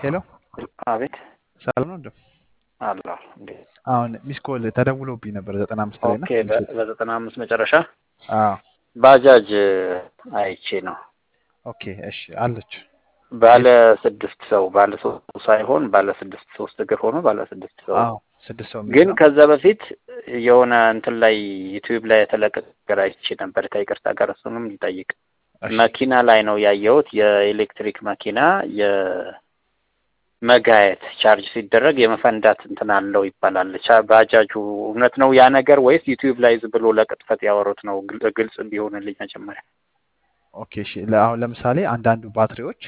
ሄሎ አቤት ሰላም ነው እንዴ? አለሁ እንዴ አሁን ሚስ ኮል ተደውሎብኝ ነበር ዘጠና አምስት ላይ እና ኦኬ በ- በዘጠና አምስት መጨረሻ አዎ ባጃጅ አይቼ ነው ኦኬ እሺ አለች ባለ ስድስት ሰው ባለ ሶስት ሳይሆን ባለ ስድስት ሶስት እግር ሆኖ ባለ ስድስት ሰው አዎ ስድስት ሰው የሚይዝ ግን ነው። ከዛ በፊት የሆነ እንትን ላይ ዩቲዩብ ላይ የተለቀቀ ነገር አይቼ ነበር ከይቅርታ ጋር እሱንም ልጠይቅ እሺ መኪና ላይ ነው ያየሁት የኤሌክትሪክ መኪና የመጋየት ቻርጅ ሲደረግ የመፈንዳት እንትን አለው ይባላል ቻ- ባጃጁ እውነት ነው ያ ነገር ወይስ ዩቲዩብ ላይ ዝም ብሎ ለቅጥፈት ያወሩት ነው ግል- ግልጽ ቢሆንልኝ መጀመሪያ ኦኬ እሺ ለ- አሁን ለምሳሌ አንዳንዱ ባትሪዎች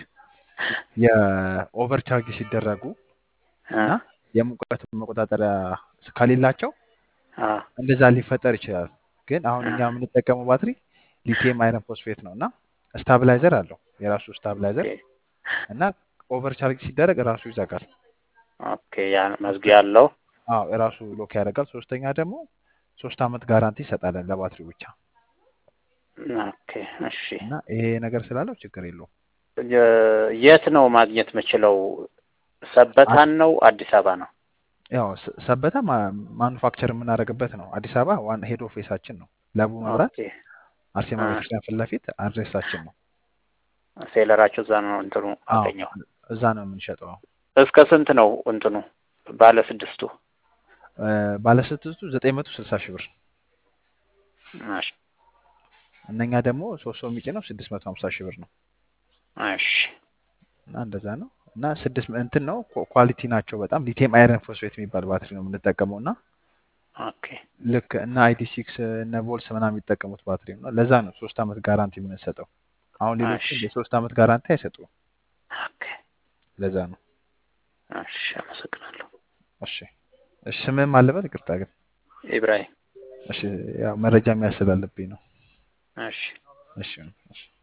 የኦቨር ቻርጅ ሲደረጉ እ? እና የሙቀት መቆጣጠሪያ ከሌላቸው አ እንደዛ ሊፈጠር ይችላል። ግን አሁን እኛ የምንጠቀመው ባትሪ ሊቲየም አይረን ፎስፌት ነው እና ስታብላይዘር አለው የራሱ ስታብላይዘር ኦኬ እና ኦቨር ቻርጅ ሲደረግ ራሱ ይዘጋል። ኦኬ ያ መዝጊያ አለው አዎ ራሱ ሎክ ያደርጋል። ሶስተኛ ደግሞ ሶስት አመት ጋራንቲ ይሰጣለን ለባትሪው ብቻ ኦኬ እሺ እና ይሄ ነገር ስላለው ችግር የለውም። የ- የት ነው ማግኘት የምችለው ሰበታን ነው አዲስ አበባ ነው ያው ሰ- ሰበታ ማኑፋክቸር የምናደርግበት ነው። አዲስ አበባ ዋን ሄድ ኦፊሳችን ነው። ለቡ መብራት ኦኬ አርሴማ አ ቤተክርስቲያን ፊት ለፊት አድሬሳችን ነው። ሴለራቸው እዛ ነው እንትኑ አዎ አገኘው እዛ ነው የምንሸጠው። እስከ ስንት ነው እንትኑ ባለ ስድስቱ ባለስድስቱ ዘጠኝ መቶ ስልሳ ሺህ ብር እሺ እነኛ ደግሞ ሶስት ሰው የሚጭነው ስድስት መቶ ሀምሳ ሺህ ብር ነው እሺ እና እንደዛ ነው እና ስድስት እንትን ነው ኳ- ኳሊቲ ናቸው በጣም ሊቲየም አይረን ፎስፌት የሚባል ባትሪ ነው የምንጠቀመው እና ኦኬ ልክ እነ አይዲ ሲክስ እነ ቮልስ ምናምን የሚጠቀሙት ባትሪ ነው። ለዛ ነው ሶስት አመት ጋራንቲ የምንሰጠው። አሁን ሌሎቹ እሺ የሶስት አመት ጋራንቲ አይሰጡም። ኦኬ ለዛ ነው። እሺ አመሰግናለሁ እሺ እሺ ስምህም አለበት ይቅርታ ግን ኢብራሂም እሺ ያው መረጃ የሚያስላለብኝ ነው። እሺ እሺ እሺ